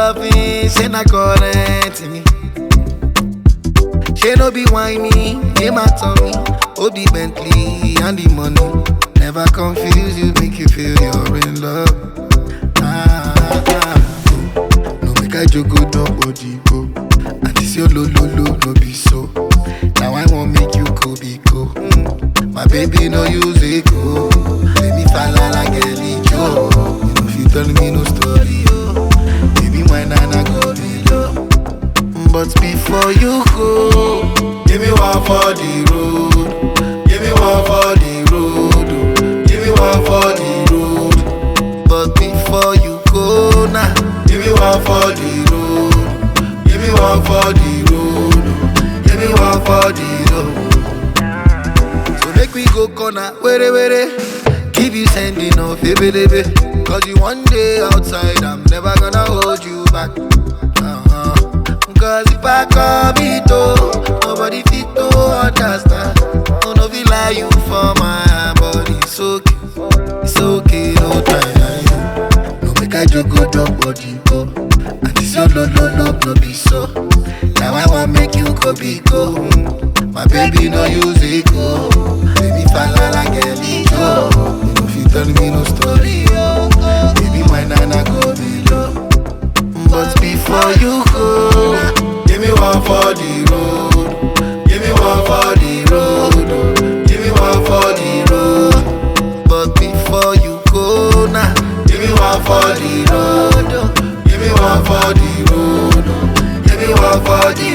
loving, say na current me. She no be whiny, name my tummy. Oh, the Bentley and the money. Never confuse you, make you feel you're in love. Ah, ah, ah. No make I joke, go nobody go. And this your lo lo lo no be so. Now I won't make you go be go. Mm. My baby no use it go. Let me fall like a Joe. You know if you tell me no story, oh. Baby, my nana go be low. But before you go, give me one for the road. Give me one for the road. oh. Give me one for the road. But before you go now, give me one for the road. Give me one for the road. oh. Give me one for the road. So make we go corner, were were. Keep you sending off, baby, baby. Cause you one day outside, I'm never gonna hold you back. Uh-huh. Cause if I come it oh, nobody fit to understand. Oh, no, feel like you for my body. It's okay, it's okay, no time. No make I joke, go drop body, go. And this your love, love, love, no be so. Now I want make you go be go. Mm. My baby no use it go. Baby fall like a go. You know if you tell me no story, oh. Baby my nana go below. But before you go, give me one for the road. Give me one for the road. Give me one for the road. But before you go now, give me one for the road. Give me one for the road. Give me one for the